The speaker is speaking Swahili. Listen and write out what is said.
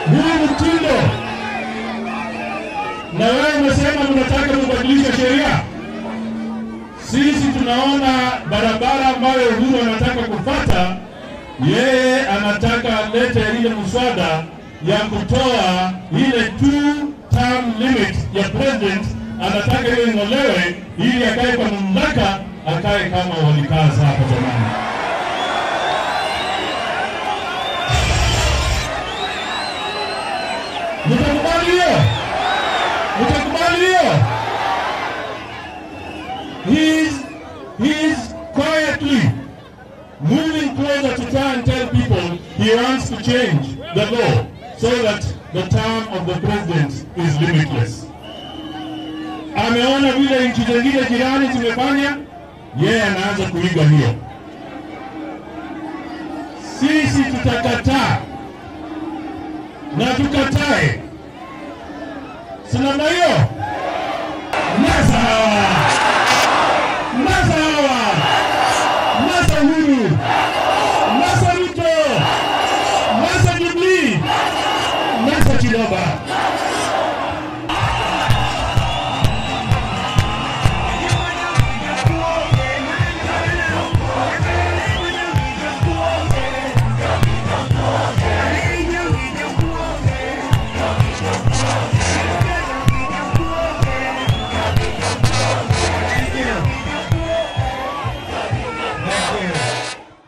huu mtindo, na wewe umesema mnataka kubadilisha sheria. Sisi tunaona barabara ambayo Uhuru anataka kupata, yeye anataka alete ile mswada ya kutoa ile two term limit ya president, anataka hiyo ing'olewe ili akae kwa mamlaka, akae kama walikaa hapa zamani. Mtakubali hiyo? Mtakubali hiyo? He's, he's quietly moving closer to try and tell people he wants to change the law so that the term of the president is limitless. Ameona vile nchi zingine jirani zimefanya, yeye anaanza kuiga hiyo. Sisi tutakataa na tukatae, si namna hiyo?